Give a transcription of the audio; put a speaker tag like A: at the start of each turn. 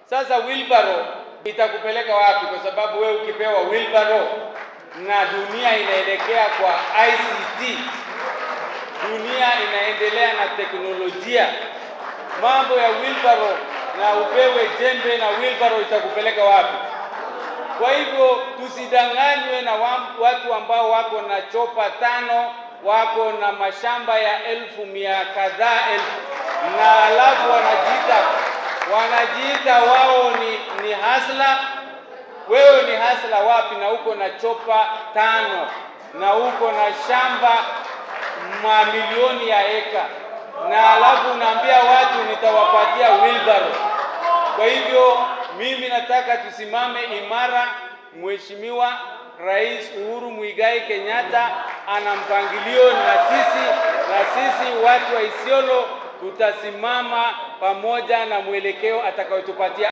A: Sasa wheelbarrow itakupeleka wapi? Kwa sababu wewe ukipewa wheelbarrow na dunia inaelekea kwa ICT, dunia inaendelea na teknolojia, mambo ya wheelbarrow na upewe jembe na wheelbarrow itakupeleka wapi? Kwa hivyo tusidanganywe na watu ambao wako na chopa tano, wako na mashamba ya elfu mia kadhaa elfu, na alafu wanajiita wanajiita wao ni, ni hasla. Wewe ni hasla wapi? Na uko na chopa tano na uko na shamba mamilioni ya eka, na alafu unaambia watu nitawapatia wheelbarrow. Kwa hivyo mimi nataka tusimame imara. Mheshimiwa Rais Uhuru Muigai Kenyatta ana mpangilio na sisi, na sisi watu wa Isiolo tutasimama pamoja na mwelekeo atakayotupatia.